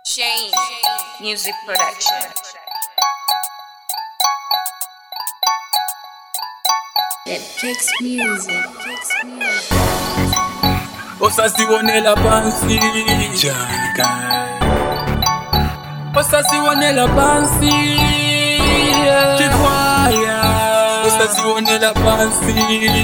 Shane Music Production. It takes music. Takes music. osasiwonela pansi osasiwonela pansi chikwaya osasiwonela pansi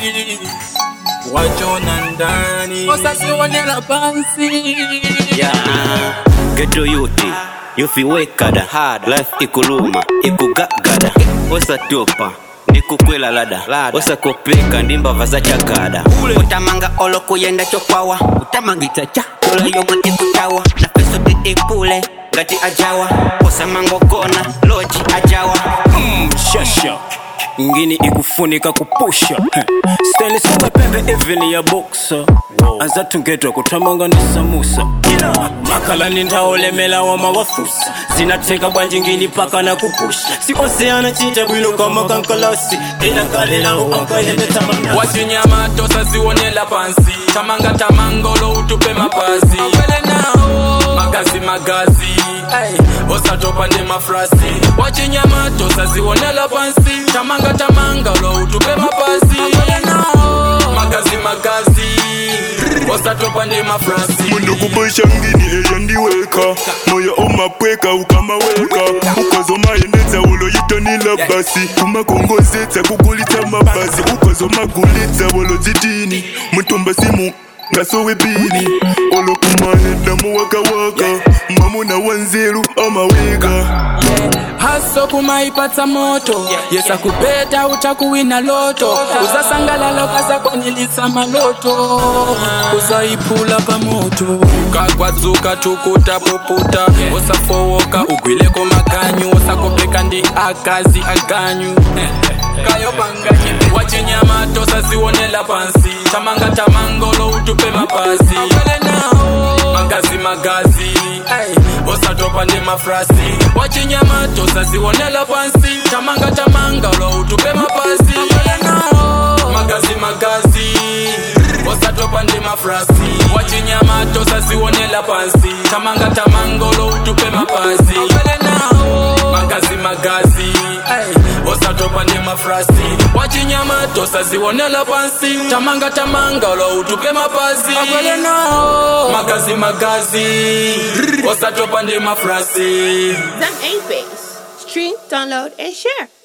wachona ndani osasiwonela pansi Yeah. Ghetto youth, yufiwekada life ikuluma ikugagada osatopa ndikukwela lada osakopeka ndimbava zachagada utamanga olokuyenda chokwawa utamangita cha tolayoma ikutawa na peso ti ipule ngati ajawa osamangogona loji ajawa shasha ngini ikufunika kupusha stenisunga pembe eveni ya boksa azatungedwa kuthamanga ndisamusa makhalani nthawolemela wamawafusa zinatheka bwanji ngini paka na kupusha sikoseyana chita bwino kama kankalasi inakalela akayendethamanga wachinyamato sasiwonela pansi tamanga tamangolo utupe mapazi Apele nao magazi magazi hey. osatopa ndi mafrasi wachinyamato sasiwonela pansi tamanga tamangolo utupe mapazi Apele nao magazi magazi osatopa ndi mafrasi mundu kubosha ngini eyandiweka moyo omapweka ukamaweka ukozomayendetsa uloyitonila basi kumakongozetsa kugulitsa mabasi ukozomagulitsa wolozitini mutumba simu ngasowepini olokumaneda muwakawaka mwamuna wanzeru amaweka haso kumaipatsa moto yesa kupeta utakuwina loto uzasangalala ukazakwanilisha maloto uzaiphula pamoto ukakwadzuka tukuta puputa usafowoka ugwileko maganyu usakopeka ndi akazi aganyu wachinyamato sasiwonela pansi tamanga tamangolo utupe mapazi Apele nao magazi magazi hey. osatopa ndi mafrasi wachinyamato sasiwonela pansi tamanga tamanga lo utupe mapazi Apele nao magazi magazi osatopa ndi mafrasi wachinyamato sasiwonela pansi tamanga tamangolo utupe mapazi Apele nao magazi magazi hey. osatopa ndi mafrasi wachinyamato sasiwonela pansi tamanga tamanga lo utupe mapazi Apele nao magazi magazi osatopa ndi mafrasi Them 8 base. Stream, download, and share.